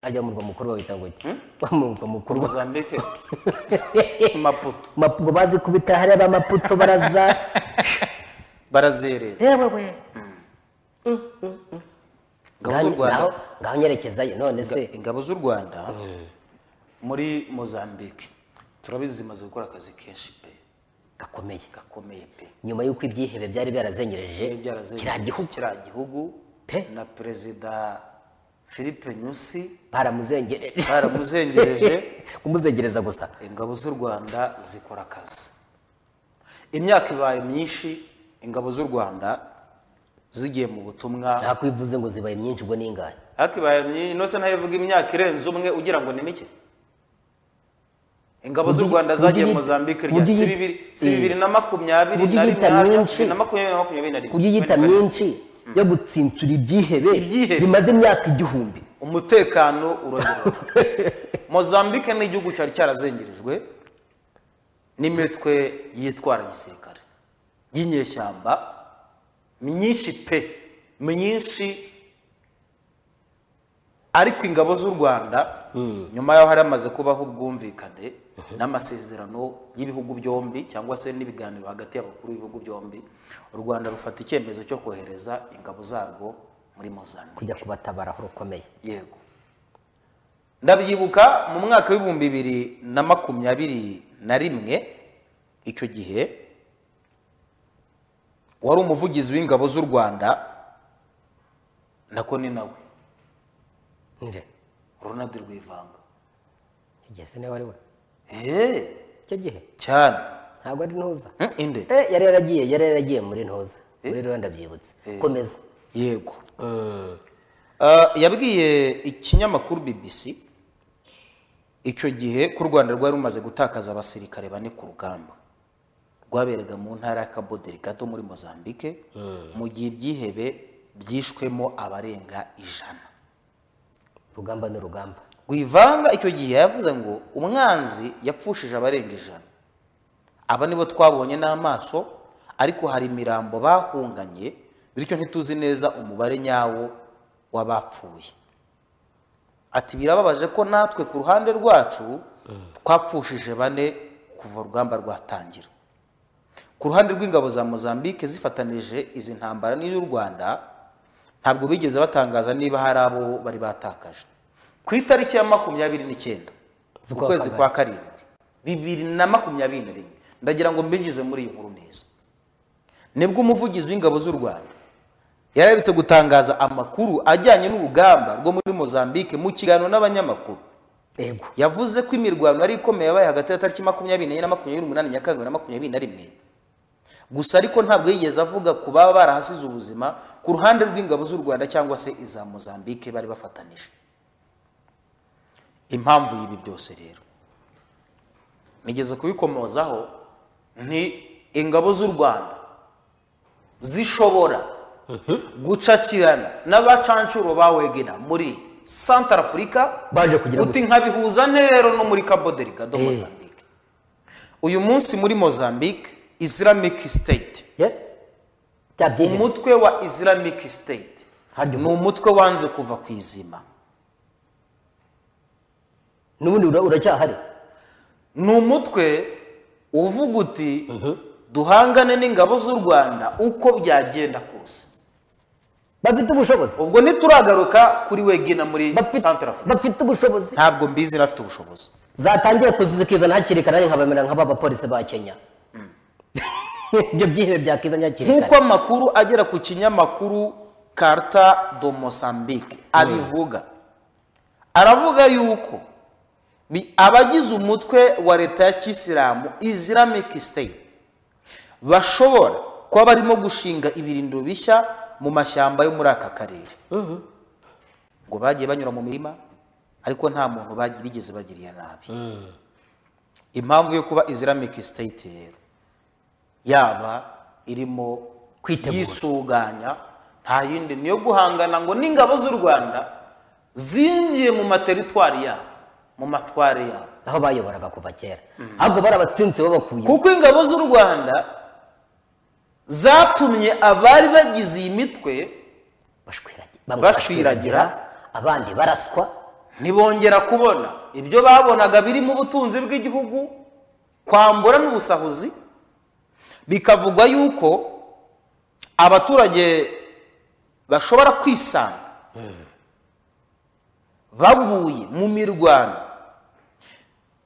ajya mu murwa mukuru bawita ngo iki mu murwa mukuru mozambique maputo maputo bazi kubita hariya ba maputo baraza barazereza yewe we ingabo z'u rwanda ngaho ngaho nyerekezayo none se ingabo z'u rwanda muri mozambique turabizi zimaze gukora akazi kenshi pe gakomeye gakomeye pe nyuma y'uko ibyihebe byari byarazengereje Byari byarazengereje kiriya gihugu kiriya gihugu Pe. na perezida philippe nyusi baramuzengereje baramuzengereje kumuzengereza gusa ingabo z'u rwanda zikora akazi imyaka ibaye myinshi ingabo z'u rwanda zigiye mu butumwa ntabwo ivuze ngo zibaye myinshi ubwo n'ingahe ariko ibaye myinshi ino se nayo ivuga imyaka irenze umwe ugira ngo ni mike ingabo z'u Mugi- rwanda zagiye mugi- mozambique rya mugi- si bibiri si bibiri na makumyabiri mugi na rimwe yita harya, myinshi. bibiri na makumyabiri na makumyabiri na rimwe kurya iyita Bibiri na karindwi. myinshi yo gutsintura ibyihebe Ibyihebe. bimaze imyaka igihumbi umutekano urongera mozambique ni igihugu cyari cyarazengerejwe n'imitwe yitwara gisirikare y'inyeshyamba myinshi pe myinshi ariko ingabo z'u rwanda nyuma yaho hari hamaze kubaho ubwumvikane n'amasezerano y'ibihugu byombi cyangwa se n'ibiganiro hagati y'abakuru b'ibihugu byombi u rwanda rufata icyemezo cyo kohereza ingabo zarwo muri mozambique kujya kubatabara aho rukomeye yego ndabyibuka mu mwaka w'ibihumbi bibiri na makumyabiri na rimwe icyo gihe wari umuvugizi w'ingabo z'u rwanda nako ni nawe nje ronald rwivanga igese niba ari we eee icyo gihe cyane ntabwo ari ntuza Hmm, inde Eh, yari yaragiye yari yaragiye muri ntuza muri rero ndabyibutse komeza yego Ah, yabwiye ikinyamakuru bbc icyo gihe ko u rwanda rwari rumaze gutakaza abasirikare bane ku rugamba rwaberaga mu ntara y'akaboderi gato muri mozambique mu gihe ibyihebe byishwemo abarenga ijana urugamba n'urugamba rwivanga icyo gihe yavuze ngo umwanzi yapfushije abarenga ijana aba nibo twabonye n'amaso ariko hari imirambo bahunganye bityo ntituzi neza umubare nyawo w'abapfuye ati birababaje ko natwe ku ruhande rwacu twapfushije bane kuva urugamba rwatangira ku ruhande rw'ingabo za mozambique zifatanije izi ntambara n'iy'u rwanda ntabwo bigeze batangaza niba hari abo bari batakaje ku itariki ya makumyabiri n'icyenda Z'ukwa ukwezi kabiri. kwa karindwi bibiri na makumyabiri na rimwe ndagira ngo mbinjize muri iyi nkuru neza nibwo umuvugizi w'ingabo z'u rwanda yararetse gutangaza amakuru ajyanye n'urugamba rwo muri mozambique mu kiganiro n'abanyamakuru yego yavuze ko imirwano yari ikomeye yabaye hagati ya tariki makumyabiri n'enye na makumyabiri n'umunani nyakanga na makumyabiri na rimwe gusa ariko ntabwo yigeze avuga ku baba barahasize ubuzima ku ruhande rw'ingabo z'u rwanda cyangwa se iza mozambique bari bafatanije impamvu y'ibi byose rero nigeze kubikomozaho nti ingabo z'u rwanda zishobora gucakirana n'abacancuro ba wegera muri santara afurika baje kugira uti nkabihuza rero no muri kaboderika do Eh. mozambique uyu munsi muri mozambique islamic state Ye? bya byihebe umutwe wa islamic state harya ni umu- umutwe wanze kuva ku izima n'ubundi ura- uracyahari ni umutwe uvuga uti duhangane n'ingabo z'u rwanda uko byagenda kose bafite ubushobozi ubwo ntituragaruka kuri wegena muri Bafite- santara afurika bafite ubushobozi ntabwo mbizi n'abafite ubushobozi zatangiye kuzizikizana hakiri kare nkabamera nk'abapolisi ba kenya ibyo byihebe byakizanye hakiri kare nk'uko amakuru agera ku kinyamakuru karta do mosambike abivuga aravuga yuko bi- abagize umutwe wa leta ya kisilamu islamic state bashobora kuba barimo gushinga ibirindiro bishya mu mashyamba yo muri aka karere ngo bagiye banyura mu mirima ariko nta muntu bagi- bigeze bagiriye nabi impamvu yo kuba islamic state rero yaba irimo Kwitegura. yisuganya nta yindi niyo guhangana ngo n'ingabo z'u rwanda zinjiye mu materitwari yabo mu matware yabo aho bayoboraga kuva kera ahubwo barabatsinze babakuye kuko ingabo z'u rwanda zatumye abari bagize iyi mitwe bashwiragira Bashwiragira. abandi baraswa ntibongera kubona ibyo babonaga birimo ubutunzi bw'igihugu kwambura n'ubusahuzi bikavugwa yuko abaturage bashobora kwisanga baguye mu mirwano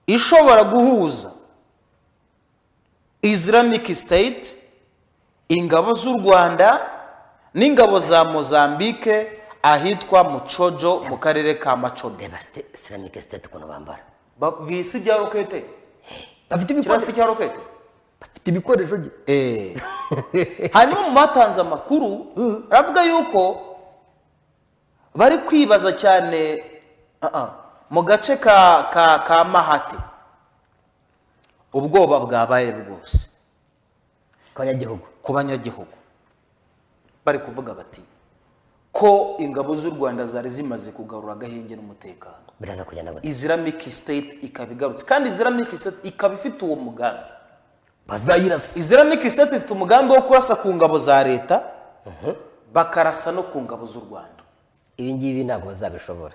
ishobora guhuza islamic state ingabo z'u rwanda n'ingabo za mozambique ahitwa mucojo mu karere ka macodo reba site- islamic state ukuntu bambara Ba- bisi bya rokete bafite kirasi ibikoresho cya rokete bafite ibikoresho gi- Eh. hanyuma mu batanze amakuru aravuga yuko bari kwibaza cyane ah, ah, mu gace ka ka ka mahate ubwoba bwabaye bwose abanyagihugu ku banyagihugu bari kuvuga bati ko ingabo z'u rwanda zari zimaze kugarura agahenge n'umutekano biraza kugenda gute islamic state ikaba igarutse kandi islamic state ikaba ifite uwo mugambi bazayirasa islamic state ifite umugambi wo kurasa ku ngabo za leta bakarasa no ku ngabo z'u rwanda ibi ngibi ntabwo bazabishobora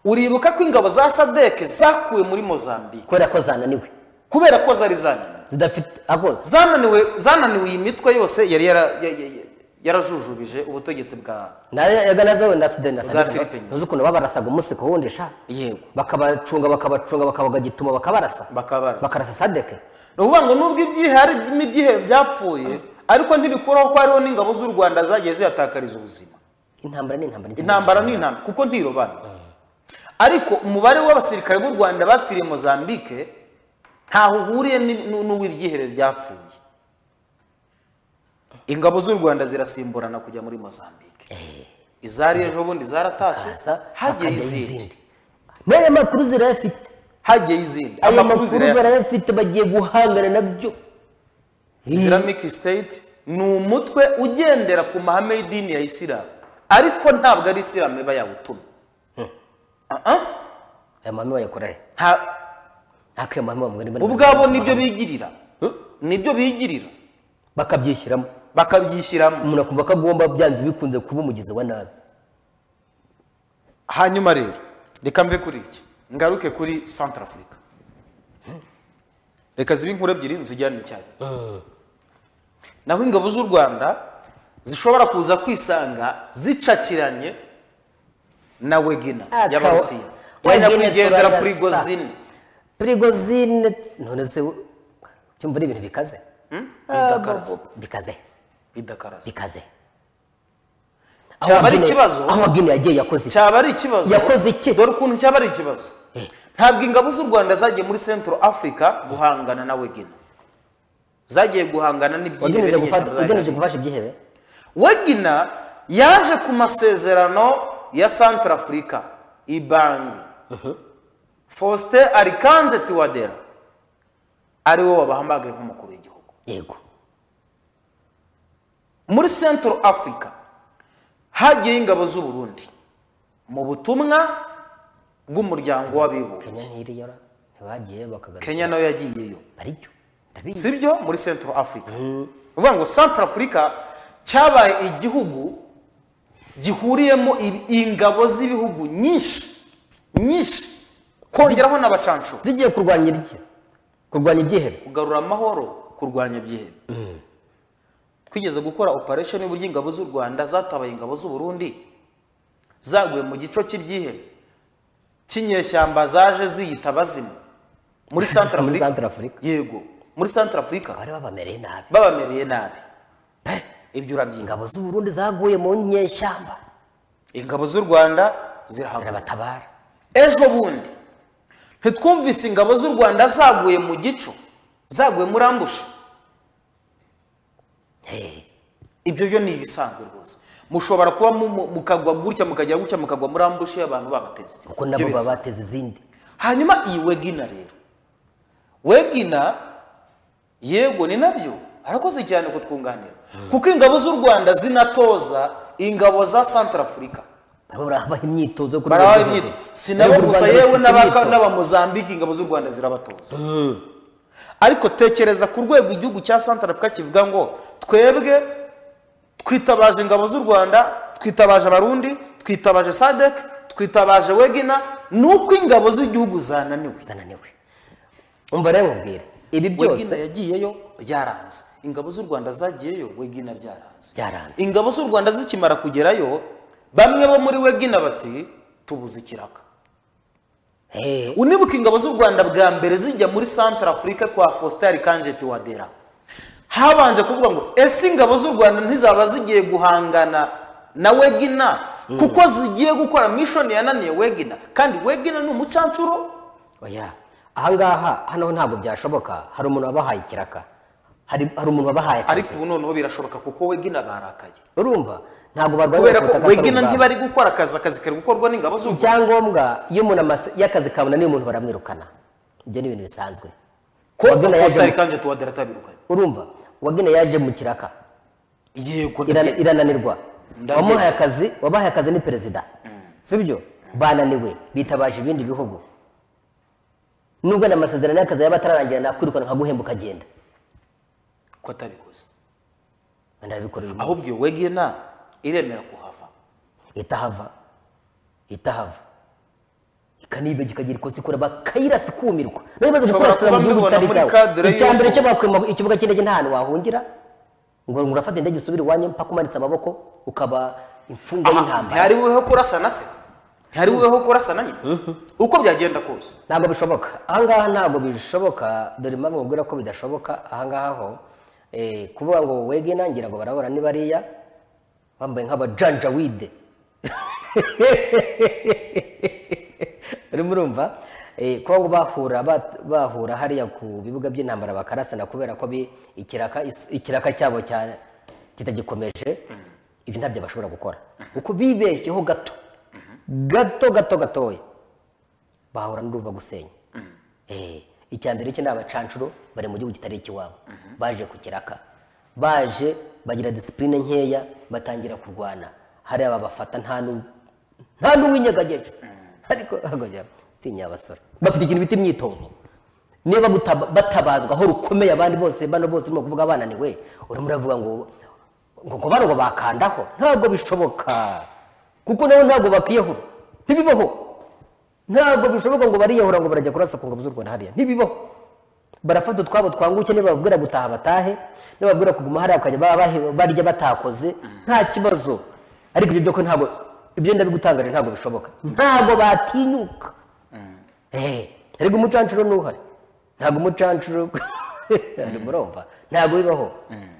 uribuka ko ingabo za sadeke zakuwe muri mozambique kubera ko zananiwe kubera ko zari zananiwe zidafite ako zananiwe zananiwe iyi mitwe yose yari yara- ya- ya- ya- yarajujubije ubutegetsi bwa nayaga nazo na sida na Bwa Philippines. uzi ukuntu babarasaga umunsi ku wundi sha yego bakabacunga bakabacunga bakabagagituma bakabarasa Bakabarasa. bakarasa sadeke ni ukuvuga ngo nubwo ibyihe hari ibyihe byapfuye ariko ntibikuraho ko hariho n'ingabo z'u rwanda zagiye zihatakariza ubuzima intambara ni intambara intambara ni intambara kuko ntirobanura ariko umubare w'abasirikare b'u rwanda bapfiriye mozambique ntaho uhuriye ni- nu- n'uw'ibyihebe byapfuye ingabo z'u rwanda zirasimburana kujya muri mozambique izari ejo bundi zaratashye hagiye izindi n'aya makuru zirayafite hagiye izindi aya amakuru makuru zirayafite barayafite bagiye guhangana nabyo islamic state ni umutwe ugendera ku mahame y'idini ya isilamu ariko ntabwo ari isilamu iba yawutumye Ah, ah. aya mahame bayakora he Nta- nako ayo mahame bamwe rimwe ubwabo nibyo bigirira nibyo bigirira bakabyishyiramo bakabyishyiramo umuntu akumva ko agomba byanze bikunze kuba umugizi wa nabi hanyuma rero reka mve kuri iki ngaruke kuri centre afurika reka zibe inkuru ebyiri zijyana icyayi naho ingabo z'u rwanda zishobora kuza kwisanga zicakiranye na wegina Ah, y'abarusiya kawa- yajya Wegina kugendera turayasa. kuri gozini prigozine none se cyumva ari ibintu bikaze Ah, Bidakarasa. bo- bo- bikaze bidakarasa bikaze Cyaba ari Guinea- ikibazo? aho Guinea yagiye yakoze iki? cyaba ari ikibazo Yakoze iki? dore ukuntu cyaba ari ikibazo ntabwo ingabo z'u rwanda zagiye muri central africa guhangana na wegina zagiye guhangana n'ibyihebe wageneje gufata- n'inyeshyamba zari wageneje zafite. gufasha ibyihebe wegina yaje ku masezerano ya central africa ibangi faustin arikanje tiwadera ari we wabahamagaye nk'umukuru w'igihugu yego muri central africa hagiyeho ingabo z'u burundi mu butumwa bw'umuryango kenya w'abibumbye ntiyiyora ntibagiye bakagaruka kenya nayo yagiyeyo baricyo ndabizi si byo muri central africa ni ukuvuga ngo central africa cyabaye igihugu gihuriyemo ibi- ingabo z'ibihugu nyinshi nyinshi kongeraho n'abacancu zigiye kurwanya iki kurwanya ibyihebe kugarura amahoro kurwanya ibyihebe twigeze gukora operation y'uburyo ingabo z'u rwanda zatabaye ingabo z'u burundi zaguye mu gico cy'ibyihebe cy'inyeshyamba zaje ziyita bazimu muri central muri africa central africa yego muri central africa bari babamereye nabi babamereye nabi ibyo urabyinga ingabo z'u Burundi zaguye mu nyeshyamba ingabo z'u rwanda zirahabwa zirabatabara ejo bundi ntitwumvise ingabo z'u rwanda zaguye mu gico zaguye muri ambushi Eh, ibyo byo ni ibisanzwe rwose mushobora kuba mu- mu- mukagwa gutya mukagera gutya mukagwa muri ambushi abantu babateze kuko Ibyo nabo baba birasanzwe. bateze izindi hanyuma iyi wegina rero wegina yego ni nabyo arakoze cyane kutwunganira kuko ingabo z'u rwanda zinatoza ingabo za central africa barimo barabaha imyitozo yo kurwanya barabaha ibyihebe. imyitozo si nabo Urwego gusa rwanda yewe rufite n'abaka- imyitozo. n'abamozambike ingabo z'u rwanda zirabatoza ariko tekereza ku rwego igihugu cya central africa kivuga ngo twebwe twitabaje ingabo z'u rwanda twitabaje abarundi twitabaje sadek twitabaje wegina ni uko ingabo z'igihugu zananiwe zananiwe umva rero nkubwire ibi wegina byose yagiyeyo byaranze ingabo z'u rwanda zagiyeyo wegina byaranze Byaranze. ingabo z'u rwanda zikimara kugerayo bamwe bo muri wegina bati tubuze ikiraka Eh, unibuka ingabo z'u rwanda bwa mbere zijya muri centre afurika kwa faustin kanjeti wadera habanje kuvuga ngo ese ingabo z'u rwanda ntizaba zigiye guhangana na wegina kuko zigiye gukora mishoni yananiye wegina kandi wegina ni umucancuro oya ahangaha hano ntabwo byashoboka hari umuntu wabahaye ikiraka hari hari umuntu wabahaye akazi. ariko ubu noneho birashoboka kuko wegina barakaye urumva ntabwo barwanya kubera ku butaka ko atari wegina ubwabo. ntibari gukora akazi akazi kari gukorwa n'ingabo z'u rwanda icyangombwa iyo umuntu amase- iyo akazi kabona niyo umuntu baramwirukana ibyo ni ibintu bisanzwe ko Wagina yaje faustin mu- kanjeti wadera atabirukanye urumva wagina yaje mu kiraka yego Irana- ndabyemera. irananirwa Ndabyemera. wamuhaye akazi wabahaye akazi ni perezida sibyo bananiwe bitabaje ibindi bihugu nubwo na amasezerano y'akazi yaba atararangira nakwirukana nkaguhemba ukagenda ko atabikoze ndabikora uyu munsi ahubwo iyo wegina iremera kuhava itahava itahava ikanibega ikagira ikosa ikora bakayirasa ikumirwa nawe bibaza Ushobora gukurasira mu kuba gihugu mubibona kitari muri cyawe cadre icya mbere y'uko- cyo bakwima ikibuga cy'indege nta hantu wahungira ngo urafata indege usubire iwanyu mpaka umanitse amaboko ukaba imfungwa y'intambara ntihari bubeho kurasana se ntihari bubeho kurasana nyine uko byagenda kose ntabwo bishoboka ahangaha ntabwo bishoboka dore impamvu mubwira ko bidashoboka ahangaha ho eh, kuvuga ngo wege nangira ngo barabura ni bariya bambaye nk'abajanjawide urimo urumva Eh, kuba ngo bahura bat- bahura hariya ku bibuga by'intambara bakarasana kubera ko bi- ikiraka is- ikiraka cyabo cya- kitagikomeje ibyo ntabyo bashobora gukora kuko bibeshyeho gato gato gato gatoya bahura n'uruva gusenya Eh, icya mbere cyo ni abacancuro bari mu gihugu kitari ikiwabo baje ku kiraka baje bagira disipurine nkeya batangira kurwana hari aba bafata nta nu- nta n'uwinyeganyeje ariko hagoya tinya abasore bafite ikintu bita imyitozo niba gutaba- batabazwa aho rukomeye abandi bose bano bose urimo kuvuga bananiwe urimo uravuga ngo ngo ngo bano ngo bakandaho ntabwo bishoboka kuko nabo ntabwo bakiyahura ntibibaho ntabwo bishoboka ngo bariyahura ngo barajya kurasa ku ngabo z'u rwanda hariya ntibibaho barafata utwabo twanguke nibababwira gutaha batahe nibababwira kuguma hariya bakajya ba- bahe- barya batakoze nta kibazo ariko ibyo byo ko ntabwo ibyo ndabigutangaje ntabwo bishoboka ntabwo batinyuka Eh, ariko umucancuro ntuhari ntabwo umucancuro murumva ntabwo bibaho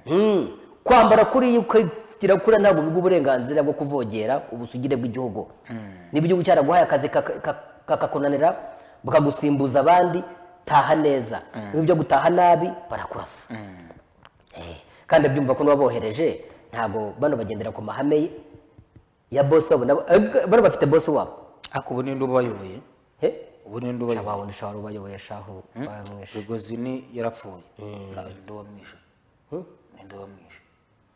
Mm. kwambara kuriya ukagira kuriya ntabwo biguha uburenganzira bwo kuvogera ubusugire bw'igihugu niba igihugu cyaraguhaye akazi kaka- kaka- kakakunanira bukagusimbuza abandi taha neza niba ibyo gutaha nabi barakurasa Eh, kandi byumva ko n'uwabohereje ntabwo bano bagendera ku mahame ye- ya bosi wabo nabo- eh, bano bafite bosi wabo ariko ubu ninde ubayoboye Eh? ubu ninde ubayoboye abawundi ushobora ubayoboye shahu bamwishe bigozi ni yarapfuye Na- ninde wamwishe ninde wamwishe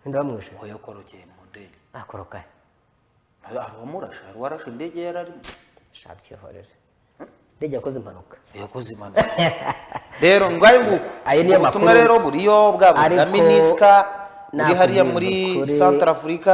ninde bamwishe aho yakorokeye mu ndege akoroka hari uwamurashe hari uwarashe indege yari arimo shabyihorere ndege yakoze impanuka yakoze impanuka rero ngayo nguko Ayo niyo Ubwo butumwa makuru. rero buriyo bwaba ubwa Ariko minisika buri nakubwiza hariya muri ukuri. centre afurika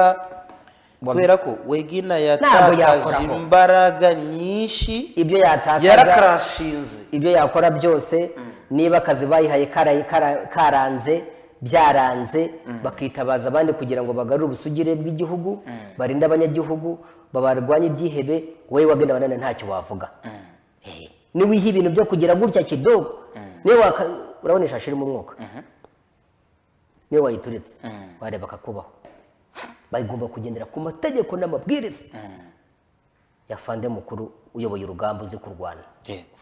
Wam- kubera ko wegina yatakaje yakoraho. imbaraga nyinshi ibyo yatakaga yarakarashinze ibyo yakora byose niba akazi bayihaye kara- kara- karanze byaranze bakitabaza abandi kugira ngo bagarure ubusugire bw'igihugu barinde abanyagihugu babarwanye ibyihebe wowe wagenda wanane ntacyo wavuga Eh, niwiha ibintu byo kugira gutya kidogo niwe waka urabona ishashi irimo umwuka niwe wayituritse wareba akakubaho bagomba kugendera ku mategeko n'amabwiriza ya fande mukuru uyoboye urugamba uzi kurwana Yego.